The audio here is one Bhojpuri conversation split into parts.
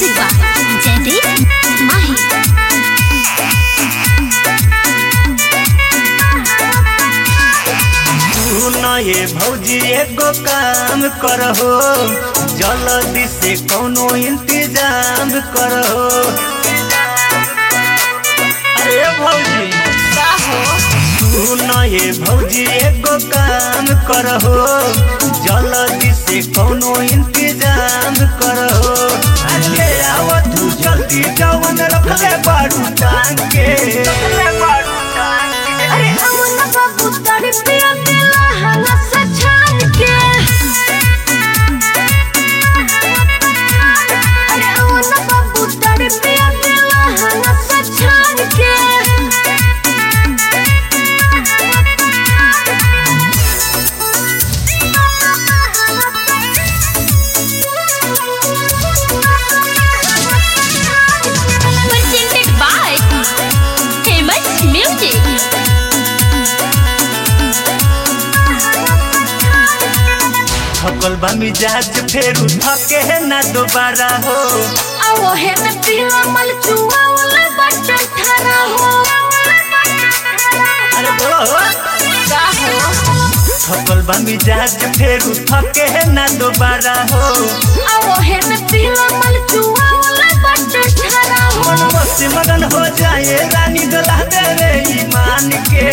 Music by Jaideep Mahi. तू न ये भौजी एगो काम करहो जल्दी से कोनो इंतजाम करहो अरे भौजी तू न ये भौजी एगो काम करहो जल्दी से कोनो इंतजाम करहो अरे आओ तू जल्दी जवन रखले बारू टांग के रखले बारू टांग के अरे अमन बाबू तारी पिया दिला हला से छान के अरे अमन बाबू तारी पिया दिला हला से छान के Presented by Famous Music. थकल बा मिजाज फेरू थके है ना दोबारा हो आओ है न पीला मल चुआ वाला बटन ठरा हो अरे बोलो हो का हो थकल बा मिजाज फेरू थके है ना दोबारा हो आओ है न पीला मल चुआ वाला बटन ठरा हो मन बस मगन हो जाए रानी गला दे रे ईमान के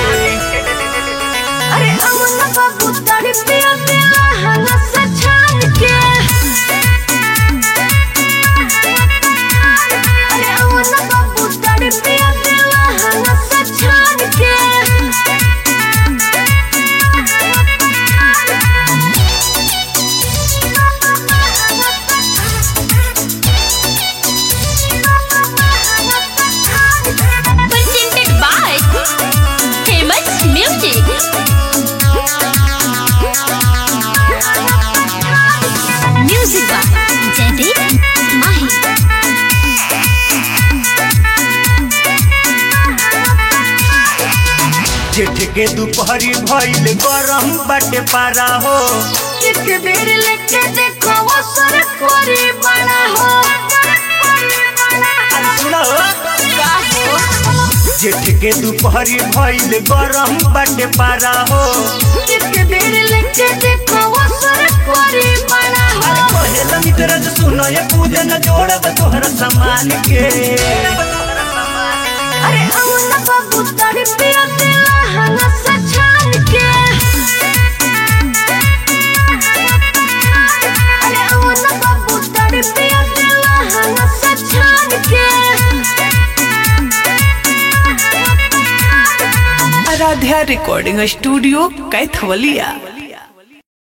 अरे अमन बाबू तारी पिया दिला हला से छान के अरे अमन बाबू तारी पिया दिला हला से छान के Presented by Famous Music. Music by Jaideep Mahi. जेठ के दोपहरी भइल गरम बाटे पारा हो एक बेर लेके देखो वो सर कोरी बड़ा हो अरे सुनो जेठ के दोपहरी भइल गरम बाटे पारा हो एक बेर लेके देखो वो सर कोरी बड़ा हो अरे पहला मित्र जो सुनो ये पूजन जोड़ब तोहर सामान के अरे अमन बाबू तारी पिया दिला हला से छान के अरे अमन बाबू तारी पिया दिला हला से छान के आराध्या रिकॉर्डिंग स्टूडियो कैथवलिया